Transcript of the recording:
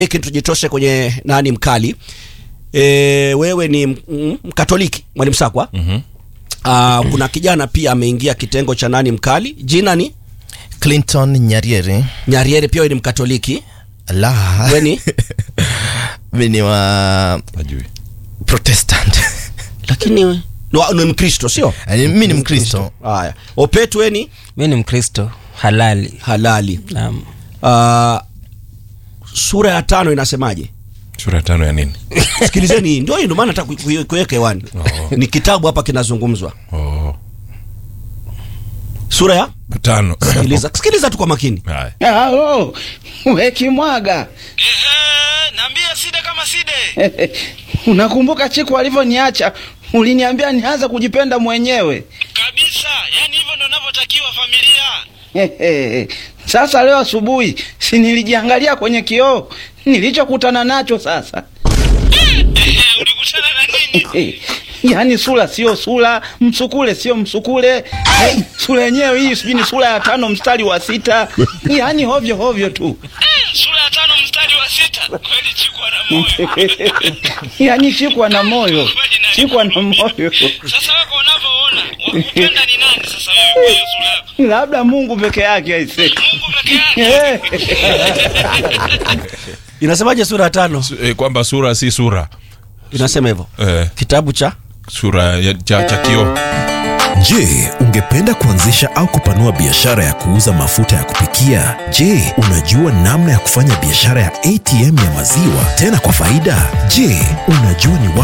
hiki tujitoshe kwenye nani mkali e, wewe ni m- m- mkatoliki mwalimu sakwa Mhm. uh, kuna kijana pia ameingia kitengo cha nani mkali jina ni Clinton Nyariere. nyariere pia wewe ni mkatoliki La. we ni Mimi ni wa Najui. Protestant. lakini we- ni wa- ni mkristo sio Yaani mimi ni Mkristo. haya opetu we ni mi ni mkristo halali halali naam uh, sura ya tano inasemaje Sura ya tano ya nini? sikilizeni hii, ndio hii ndio maana nataka ku- ku- kuweka hewani Oh. ni kitabu hapa kinazungumzwa Oh. sura ya Tano. sikiliza sikiliza tu kwa makini Haya. Halo, we Kimwaga, Ehe, naambia side kama side. unakumbuka chiku alivyoniacha? Uliniambia nianze kujipenda mwenyewe. Kabisa, yani hivyo ndo navyotakiwa familia. Sasa leo asubuhi si nilijiangalia kwenye kioo nilichokutana nacho sasa. Ehe, ulikutana na nini? Yaani sura sio sura, msukule sio msukule. Eh, Sura yenyewe hii sijui ni sura ya tano mstari wa sita. Yaani hovyo hovyo tu. Eh, Sura ya tano mstari wa sita. Kweli chikwa na moyo. Yaani chikwa na moyo, chikwa na moyo. Sasa wako unavyoona, wakupenda ni nani sasa wewe kwa hiyo sura yako? Labda Mungu peke yake aise. Mungu peke yake. inasemaje sura ya tano Su- eh, kwamba sura si sura. inasema hivyo Eh, kitabu cha sura ya cha, cha kioo. Je, ungependa kuanzisha au kupanua biashara ya kuuza mafuta ya kupikia? Je, unajua namna ya kufanya biashara ya ATM ya maziwa tena kwa faida? Je, unajua ni